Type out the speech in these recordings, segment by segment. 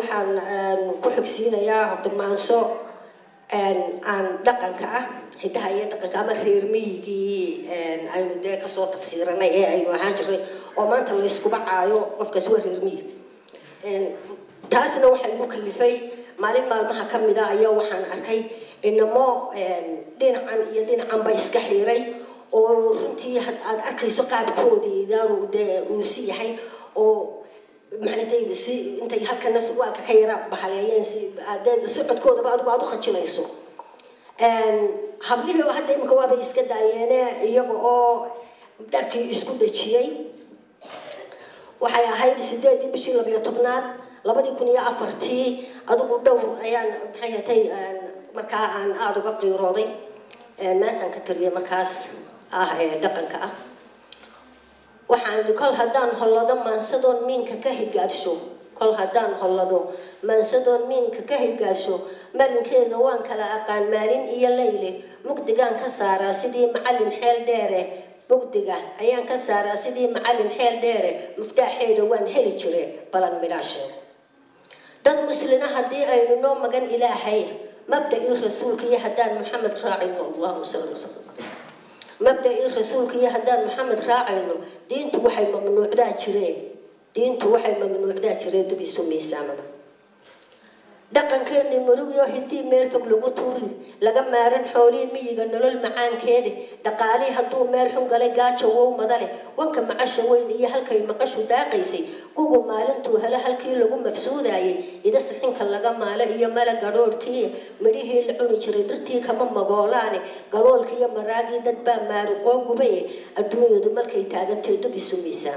waxaan ku xigsiinayaa cabdimaanso aan dhaqanka ah hidaha iyo dhaqanka ama reer miyigii aynu dee kasoo tafsiiranay ee aynu ahaan jirnay oo maanta layskuba caayo qofkaas waa reer miyig taasna waxaa igu kalifay maalin maalmaha ka mid a ayaa waxaan arkay inamo dhinacan iyo dhinacanba iska xiiray oo runtii aada arkayso qaabkoodeedaanu dee uu si yahay oo maxaytay si intay halkana surwaalka ka yara bahaleeyeen si adeed socodkoodaba adigu aada u khajilayso hablihii hadda imika waabay iska daayeene iyaga oo dharkii isku dhejiyey waxay ahayd sideedii bishii labiyo tobnaad labadii kun iyo afartii adigu dhow ayaan maxay hatay markaa aan aada uga qiirooday maasaan ka tiriyay markaas ah ee dhaqanka ah waxaan kol haddaan hollado maansadoon miinka ka higaadsho kol haddaan hollado maansadoon miinka ka higaadsho marinkeeda waan kala aqaan maalin iyo layle mugdigaan ka saaraa sidii macallin xeel dheere mugdiga ayaan ka saaraa sidii macallin xeel dheere muftaaxeeda waan heli jire balan midhaashe dad muslina haddii aynu noo magan ilaahay mabda-ii rasuulka iyo haddaan maxamed raacayno allahuma salli wasalam mabda-ii rasuulka iyo haddaan maxamed raacayno diintu waxay mamnuucdaa jireen diintu waxay mamnuucdaa jireen dub isu miisaamada dhaqankeeni murugyo hidii meel fog lagu tuuri laga maaran xoolihii miyiga nolol macaankeeda dhaqaalihii hadduu meel xun galay gaajo wow madale wanka macasha weyn iyo halkay maqashu daaqaysay kugu maalintuu helo halkii lagu mafsuudayay ida sixinka laga maalo iyo mala gadhoodhkii midhihii la cuni jiray dhirtii kama magoolaane galoolka iyo maraagii dad baa maaruqoo gubaye adduunyadu markay taagantay dub isu miisaan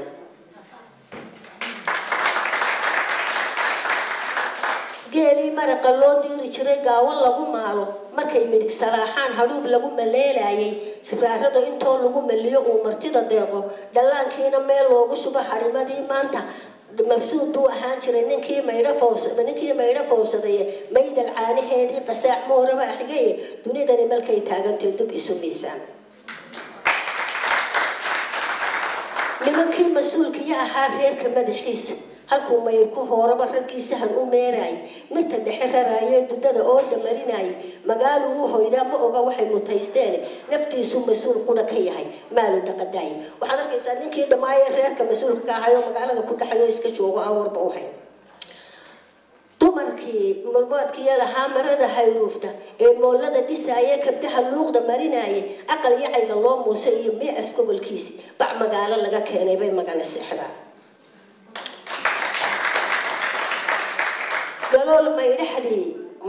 geelii maraqa loo diiri jiray gaawo lagu maalo markay midig salaaxaan hadhuub lagu maleelayay sibraarada intoo lagu maliyo uu martida deeqo dhallaankiina meel loogu shubo harimadii maanta mafsuud buu ahaan jiray ninkii maydho fowsada ninkii maydho fowsadaye maydal caanaheedii qasaac mooraba axigaye dunidani markay taagantay dub isu miisaan nimankii mas-uulkiyo ahaa reerka madaxiisa halkuu mayr ku hooraba raggiisahan u meeraay mirta dhexe raraayee dudada ooda marinayay magaalu uu hoydaa ma oga waxay mutaysteen naftiisu mas-uul qura ka yahay maalu dhaqadaay waxaad arkaysaa ninkii dhammaayee reerka mas-uulka ka ahay oo magaalada ku dhexayo iska joogo aan warba u hayn dumarkii murboodkiiyo lahaa marada hayruufta ee moollada dhisaaya kabdaha luuqda marinaaye aqal yacayga loo muuse iyo mias gobolkiisi bac magaalo laga keenay bay magana seexdaan galool maydhaxdii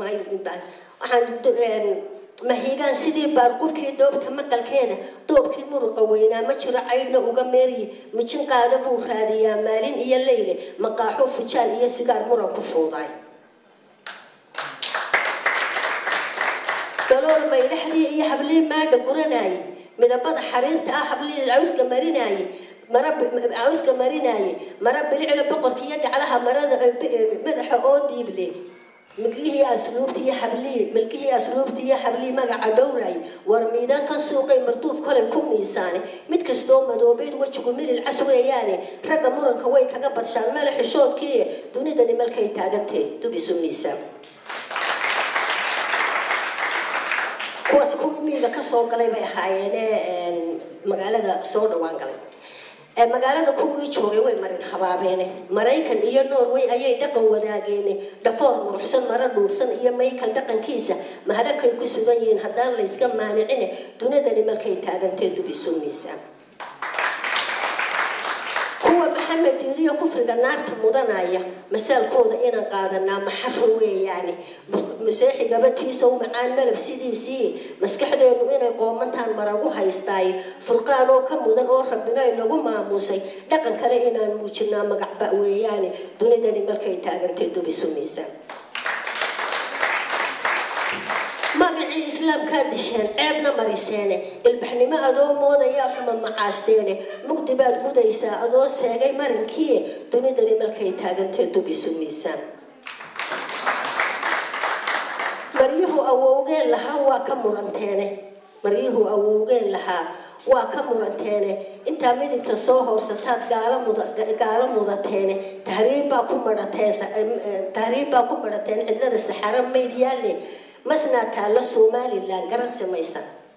waxaan mahigaan sidii baarqubkii doobta maqalkeeda doobkii muruqa weynaa ma jiro caydhna uga meeriye mijin qaada buu raadiyaa maalin iyo leyle maqaaxo fujaal iyo sigaar muran ku fuudaay galool maydhaxdii iyo hablii maadha guranaaye midabada xariirta ah hablii cawska marinaaye mara cawska marinaaye mara bilicla boqorka iyo dhaclaha marada madaxa oo diible milgihii asluubta iyo hablii milgihii asluubta iyo hablii magaca dhowraay war miidaankan suuqay marduuf kolay ku miisaane mid kastoo madoobeyd wejigu milil cas weeyaane ragga muranka way kaga badshaan mele xishoodkii dunidani malkay taagantee dub isu miisaan kuwaas kuwii miiga kasoo galay bay ahaayeene magaalada soo dhawaan galay magaalada kuwii joogay way marin habaabeene maraykan iyo norway ayay dhaqan wadaageene dhafoor muruxsan maro dhuursan iyo maykal dhaqankiisa mahalakay ku sugan yihiin haddaan layska maanicine dunidani markay taagantee dub isu miisaan kuwa maxamed diiriyo kufriga naarta mudanaya masaalkooda inaan qaadanaa maxaro weeyaane maseexi gabatiisow macaan malab sidiisii maskaxdeenu inay qoomantaan maragu haystaay furqaan oo ka mudan oo rabbina inagu maamuusay dhaqan kale inaan muujinaa magacba weeyaane dunidani markay taagantay dubisu miisaan magacii islaamkaa disheen ceebna mariseene ilbaxnimo adoo moodayaa xuma macaashdeene mugdi baad gudaysaa adoo seegay marinkii dunidani markay taagantee dub isu miisaan maryuhu awowgeen lahaa waa ka muranteene maryuhu awowgeen lahaa waa ka muranteene intaa midigta soo hoorsataad gaala muda gaalo mudateene tahriib baa ku madhateen tahriib baa ku madhateen cidlada saxaro mayd yaalle masnaa taalla somalilan garan samaysan